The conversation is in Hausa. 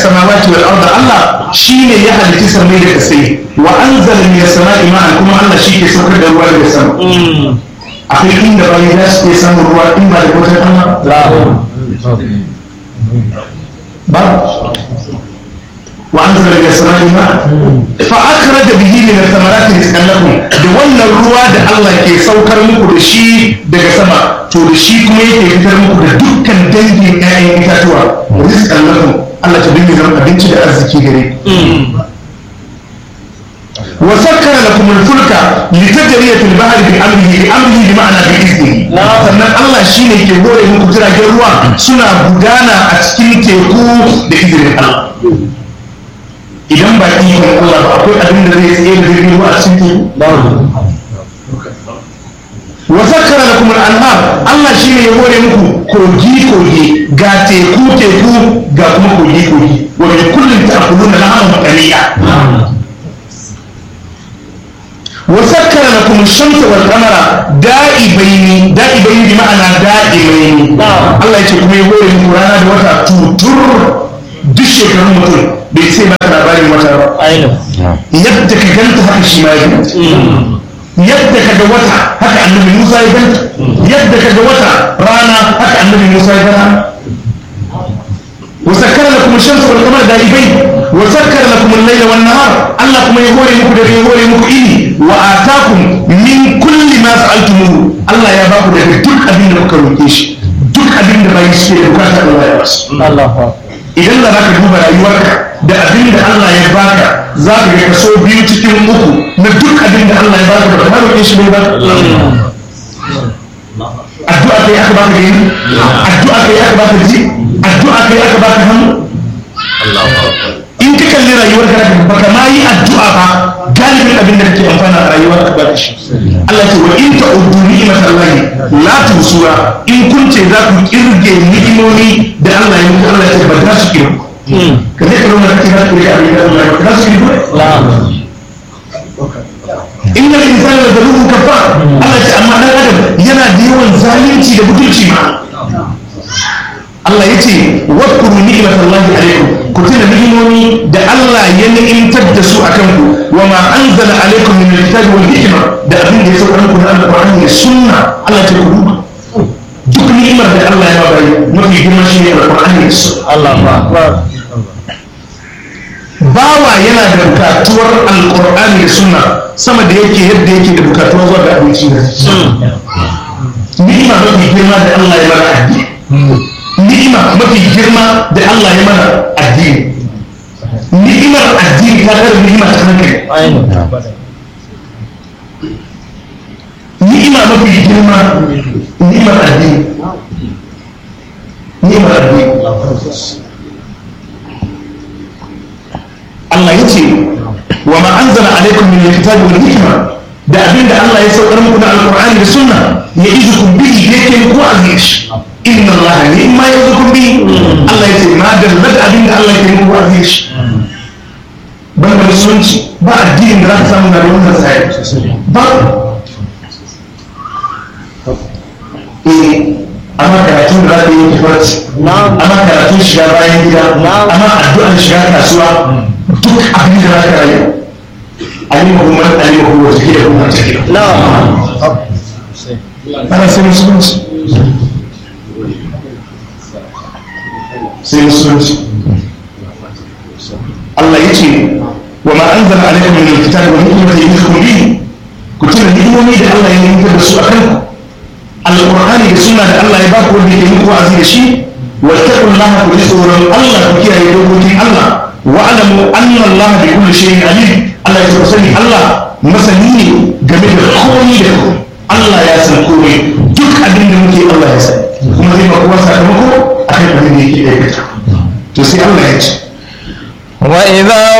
samawati wal arda Allah shine ya halitta samai da kasai wa anzala min as-sama'i ma'an kuma Allah shi ke saukar da ruwa daga sama akwai inda bayan za su ke samun ruwa in ba da wata Allah ba وأنزل من السماء ماء فأخرج به من الثمرات رزقا لكم da wannan ruwa da Allah ke saukar muku da shi daga sama to da shi kuma yake fitar muku da dukkan dangin ƴaƴan itatuwa rizqan lakum Allah ta dinga zama abinci da arziki gare wa sakkara lakum al-fulka litajriya fil bahri bi amrihi bi amrihi bi ma'ana bi iznihi sannan Allah shine ke gore muku jiragen ruwa suna gudana a cikin teku da izinin Allah idan ba ikon Allah ba akwai abin da zai tsaye da jirgin ruwa a cikin wa sakkara lakum al-anhar Allah shine ya hore muku kogi kogi ga teku teku ga kuma kogi kogi wa min kullin ta'kuluna lahman qaliya wa sakkara lakum ash-shamsa wal qamara da'ibaini da'ibaini bi ma'ana da'ibaini Allah ya ce kuma ya hore muku rana da wata tutur duk shekarun mutum bai sai ba labarin wata ba yadda ka ganta haka shi ma ya ganta yadda ka ga wata haka annabi musa ya ganta yadda ka ga wata rana haka annabi musa ya ganta وسكر لكم الشمس والقمر دائبين وسكر لكم الليل والنهار الله كما يقول لكم ده يقول لكم إني وآتاكم من كل ما سألتموه الله يا باكو ده دك أبين مكروكيش دك أبين ده بايسكي بكاتا الله يا بس الله idan da zaka duba rayuwarka da abin da Allah ya baka za ka ga kaso biyu cikin uku na duk abin da Allah ya baka da kamar roƙe shi ne ba addu'a kai aka baka gani addu'a kai aka baka ji addu'a kai aka baka hannu in ka kalli rayuwar ka baka ma yi addu'a ba galibin abin da kake amfana a rayuwar ka ba shi Allah ce wa in ta'uddu ni'matallahi la tusuha in kun ce za ku kirge ni'imomi da Allah ya muku Allah ya ce ba za su kirgu ka zai karo mana kira ku da abin da Allah ya ba za su kirgu inna al-insana la zalumun kafar Allah ya ce amma dan adam yana da yawan zalunci da butulci ma Allah ya ce wadkuru ni'matallahi alaikum ku tuna ni'imomi da Allah ya ni'imtar da su akan ku wa ma anzala alaikum min alkitabi wal hikma da abin da ya sauka muku na alqur'ani da sunna Allah ya ce ku duba duk ni'imar da Allah ya bayi mafi girma shine alqur'ani da sunna Allah akbar bawa yana da bukatuwar alqur'ani da sunna sama da yake yadda yake da bukatuwar zuwa ga abinci ni'ima mafi girma da Allah ya bara addini ni'ima mafi girma da Allah ya mana addini ni'imar addini ta kare ni'ima ta hankali ni'ima mafi girma ni'imar addini ni'imar addini Allah ya ce wa ma anzala alaikum min alkitabi wal hikma da abinda Allah ya saukar muku na alqur'ani da sunna ya izukum bihi yake muku aziz inna Allah ne ma ya zukum bi Allah ya ce ma dalla da abin da Allah ke muku aziz ban da musulunci ba addinin da za ka samu na da wannan sai ba eh amma karatun da za ka yi kifarci amma karatun shiga bayan gida amma addu'an shiga kasuwa duk abin da za ka rayu alimahu man alimahu wa tahiyahu man tahiyahu ana sai musulunci sai musulunci Allah ya ce wa ma an zana alaikum min alkitabi wa hikmati yuhkum bihi ku tuna ni'imomi da Allah ya yanka da su akan ku alqur'ani da sunna da Allah ya ba ku wanda ke muku wa'azi da shi wa taqullaha ku ji tsoron Allah ku kiyaye dokokin Allah wa alamu anna Allah bi kulli shay'in alim Allah ya ce sani Allah masani ne game da komai da komai Allah ya san komai duk abin da muke Allah ya sani kuma zai ba kowa sakamako akan abin da yake aikata to sai Allah ya ce وإذا